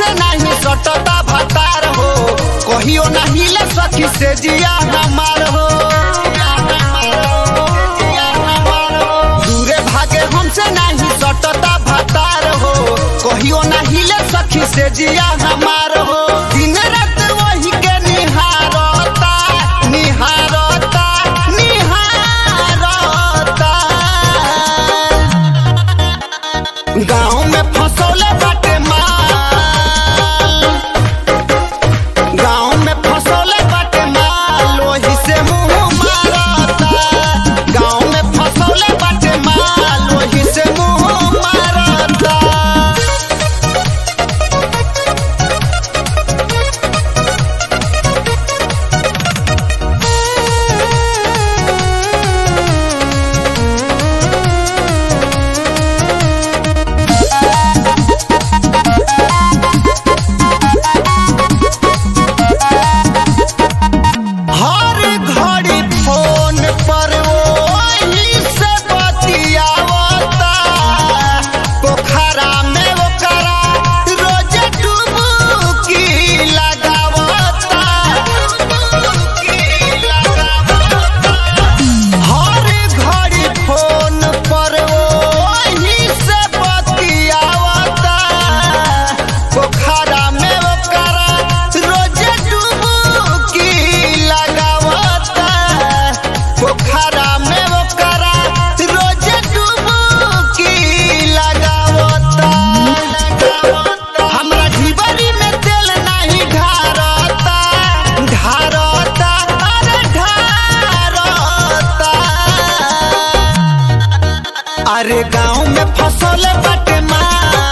हमसे नहीं सटता भतार हो कहियो नहीं ले सखी से जिया हमार हो दूरे भागे हमसे नहीं सटता भतार हो कहियो नहीं ले सखी से जिया हमार हो दिन रात वही के निहारता निहारता निहारता गाँव में फसौले बाटे माल गाँव में फसौले बाटे माल ओही से मुंह मारता गाँव में फसौले बाटे माल ओही से मुंह मारता हर घड़ी फोन पर वही से बतियावता पोखरा में ओकरा रोज डुबकी लगावता डुबकी लगावता हर घड़ी फोन पर वही से बतियावता पोखरा में ओकरा रोज डुबकी लगावता पोखरा में ओकरा रोज डुबकी लगावता हमरा ढिबरी में तेल नहीं ढारता ढारता अरे ढारता अरे गाँव में फसल बाटे माँ